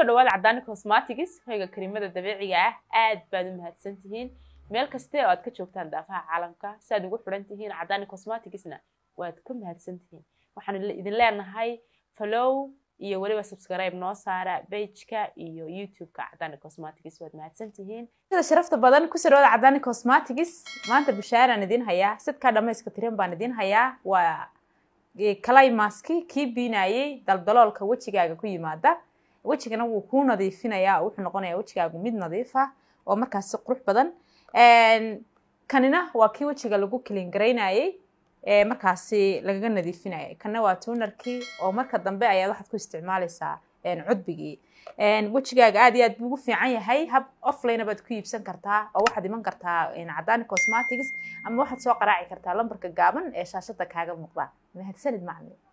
dhawaada cadaani cosmatics hoyga karimada dabiiciga ah aad baad u mahadsan tihiin meel kaste oo aad ka joogtaan daafaha caalamka si aad ugu xidhan tihiin cadaani cosmaticsna waad ka mahadsan tihiin waxaan idin leenahay follow iyo weliba subscribe noo saara bageka iyo youtube-ka cadaani cosmatics waad mahadsan tihiin sida sharafta badan kusoo dhawaada cadaani cosmatics maanta bishaaraan idin hayaa sidkaa dhamayska tiran baan idin hayaa waa kalaymaski kii biinayay daldaloolka wejigaaga ku yimaada wejigana wuu kuu nadiifinayaa oo wuxuu noqonayaa wejigaagu mid nadiifa oo markaasi qurux badan kanina waa kii wejiga lagu clean garaynayay markaasi lagaga nadiifinayay kana waa tuunarkii oo marka dambe ayaad waxaad ku isticmaalaysaa cudbigii wejigaaga aad iyo aad buu ugu fiican yahay hab offline baad ku iibsan kartaa oo waxaad iman kartaa cadaani cosmatics ama waxaad soo qaraaci kartaa lambarka gaaban ee shaashada kaaga muuqda mahadsanid macmi